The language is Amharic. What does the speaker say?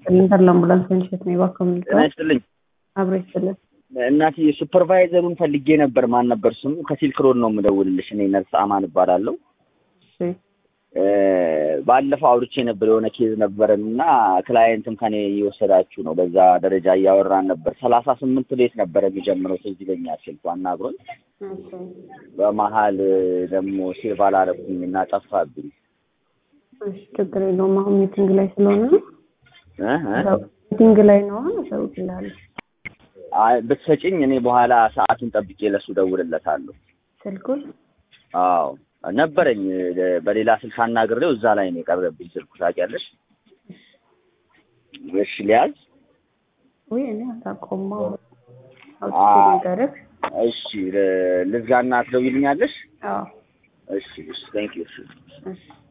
ኢንተር ለአምቡላንስ መንሸት ነው የባከሙ ጤና ይስጥልኝ አብሮ ይስጥልን። እናትዬ ሱፐርቫይዘሩን ፈልጌ ነበር። ማን ነበር ስሙ? ከሲልክ ሮድ ነው የምደውልልሽ። እኔ ነርስ አማን እባላለሁ። እሺ እ ባለፈው አውርቼ ነበር የሆነ ኬዝ ነበረን እና ክላየንትም ከኔ እየወሰዳችሁ ነው። በዛ ደረጃ እያወራን ነበር። ሰላሳ ስምንት ሌት ነበረ የሚጀምረው ትዝ ይለኛል ስልኩ አናግሮኝ። ኦኬ በመሀል ደግሞ ሴቭ አላረኩኝ እና ጠፋብኝ። እሺ ችግር የለውም። አሁን ሚቲንግ ላይ ስለሆነ ነው። እ እ ሚቲንግ ላይ ነው። አሁን እሰውልሃለሁ አይ ብትሰጪኝ እኔ በኋላ ሰዓቱን ጠብቄ ለሱ ደውልለታለሁ። ስልኩን። አዎ ነበረኝ በሌላ ስልክ አናግሬው እዛ ላይ ነው የቀረብኝ ስልኩ ታውቂያለሽ። እሺ ሊያዝ ወይ እኔ አታውቀውም። አሁን አ- አውጥቼ ልንገርህ። እሺ ል- ልዝጋና ትደውይልኛለሽ? አዎ እሺ እሺ ቴንክ ዩ እሺ እሺ